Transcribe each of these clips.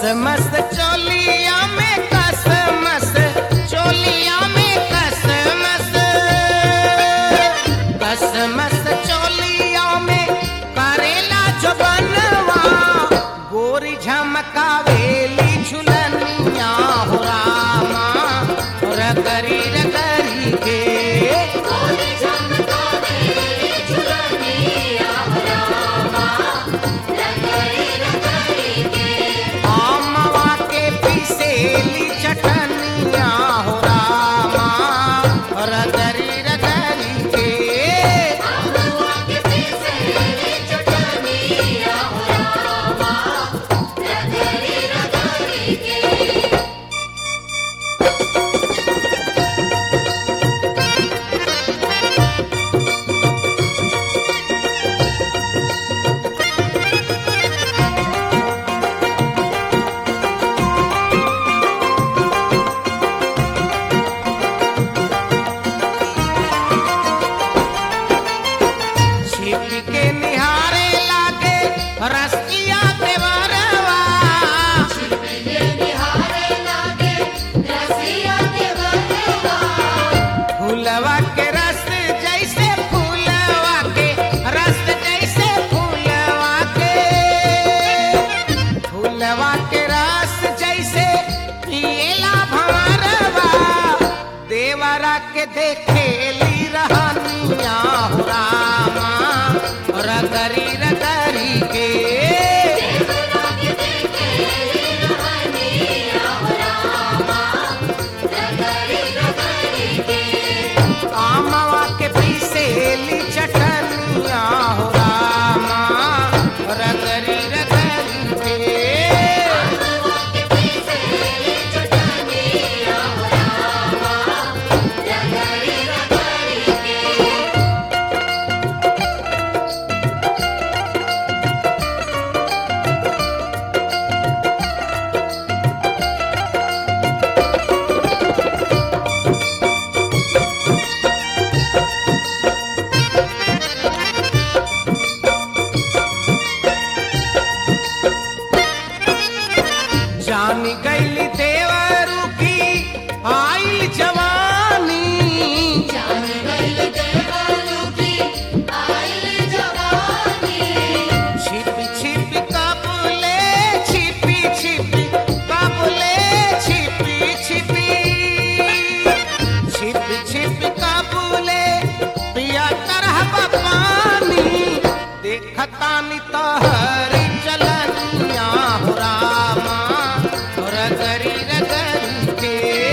मस्त चोलिया में कस मस चोलिया में कस मस कस मस चोलिया में करेला जो बनवा गोरी झमकावेली झुलनिया हो रामा रगरी रगरी के आमवा के पीसेली चटनिया हो रामा रगरी रगरी के छिप के निहारे लागे रसिया देवरवा फूलवा के रस जैसे फूलवा के रस जैसे फूलवा के फूलवा के रस जैसे पिएला भंवरवा देवरा के देखेली रहनिया हो रामा रगरी रगरी के आमवा के पीसेली चटनिया हो रामा रगरी रगरी के जान गैली देवरू की आइल जवानी छिपी छिपी काबुले छिपी छिपी काबुले छिपी छिपी छिपी छिपी काबुले पिया तरह पानी देखतानी तहरी चलनिया हो रामा रगरी रगरी के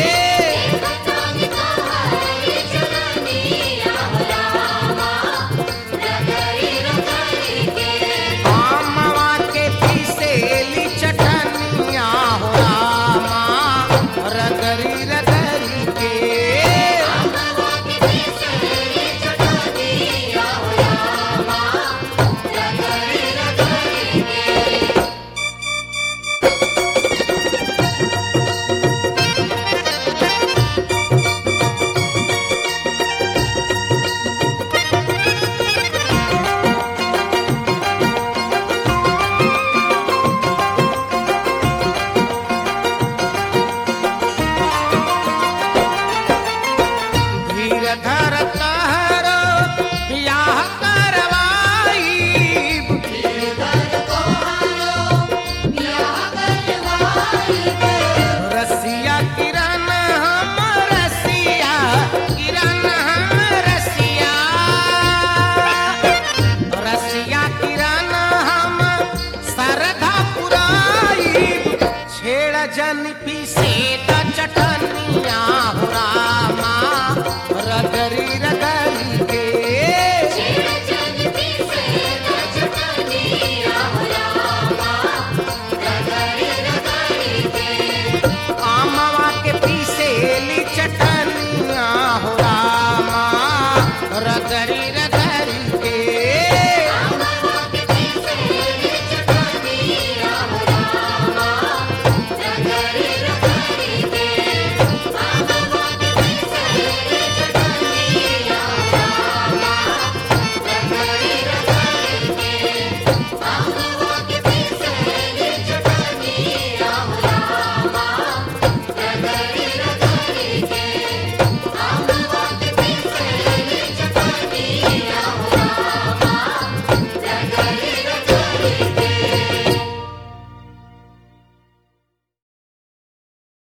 आमवा के पीसेली चटनिया हो रामा रगरी रगरी के धीर धर तहर बियाह करवाई रसिया किरण हम रसिया किरण हम रसिया रसिया किरण हम सरधा पुराई छेड़ जन पीसे